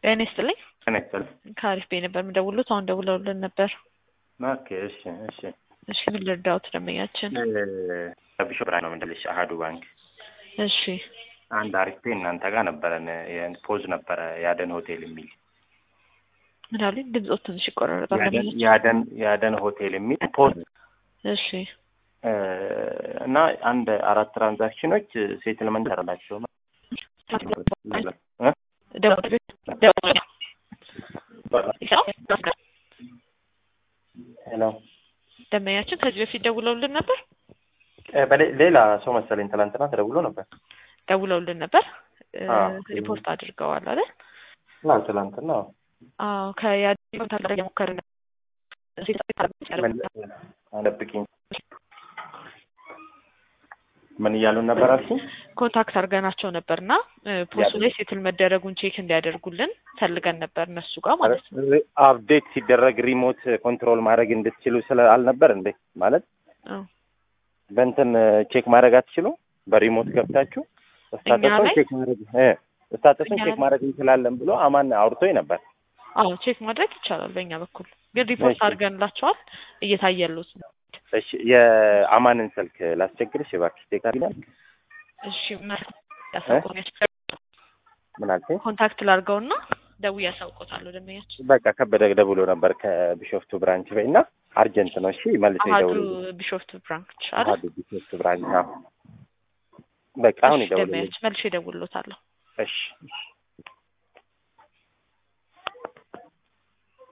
ጤና ይስጥልኝ። ጤና ይስጥልኝ። ከአሪፍ ቤት ነበር የምደውሉት። አሁን ደውለውልን ነበር። ኦኬ እሺ እሺ። እሺ ምን ልርዳዎት ደንበኛችን? ቢሾፕ ነው የምንልሽ አሀዱ ባንክ እሺ አንድ አሪፍ ቤት እናንተ ጋር ነበረን ፖዝ ነበረ ያደን ሆቴል የሚል ምን አሉኝ? ድምፆት ትንሽ ይቆራረጣል። ያደን- ደንበኛችን ያደን ያደን ሆቴል የሚል ፖዝ እሺ እና አንድ አራት ትራንዛክሽኖች ሴትልመንት ያደረላቸው ደውል- ደውል- ሄሎ ደንበኛችን ከዚህ በፊት ደውለውልን ነበር ሌላ ሰው መሰለኝ ትናንትና ተደውሎ ነበር ደውለውልን ነበር እ፣ አዎ። ሪፖርት አድርገዋል አይደል? አዎ ትናንትና አዎ ከያድ ኮንታክት ላይ እየሞከርን ነበር። አለብቅኝ ምን እያሉን ነበር አልሽኝ? ኮንታክት አድርገናቸው ነበር እና ፖስቱ ላይ ሴትል መደረጉን ቼክ እንዲያደርጉልን ፈልገን ነበር እነሱ ጋር ማለት ነው። አፕዴት ሲደረግ ሪሞት ኮንትሮል ማድረግ እንድትችሉ ስለ አልነበር እንዴ? ማለት አዎ። በእንትን ቼክ ማድረግ አትችሉ? በሪሞት ገብታችሁ ስታተሱን ላይ? ቼክ ማድረግ እ ስታተሱን እኛ ቼክ ላይ? ማድረግ እንችላለን ብሎ አማን አውርቶኝ ነበር። አዎ ቼክ ማድረግ ይቻላል በእኛ በኩል ግን ሪፖርት እሺ። አድርገንላቸዋል እየታየሉት ነው። እሺ የአማንን ስልክ ላስቸግርሽ እባክሽ ቴካሪናል እሺ መ- ያሳውቁኛል። ምን አልሽኝ? ኮንታክት ላድርገውና ደውዬ ያሳውቆታለሁ ደንበኛችን። በቃ ከበደ ደውሎ ነበር ከቢሾፍቱ ብራንች በይ እና አርጀንት ነው። እሺ መልሶ አሀዱ ይደውሉ። ቢሾፍት ብራንች አይደል? አሀዱ ቢሾፍቱ ብራንች አዎ። በቃ አሁን እሺ ይደውሉ። ደንበኛችን መልሼ እደውልሎታለሁ። እሺ እሺ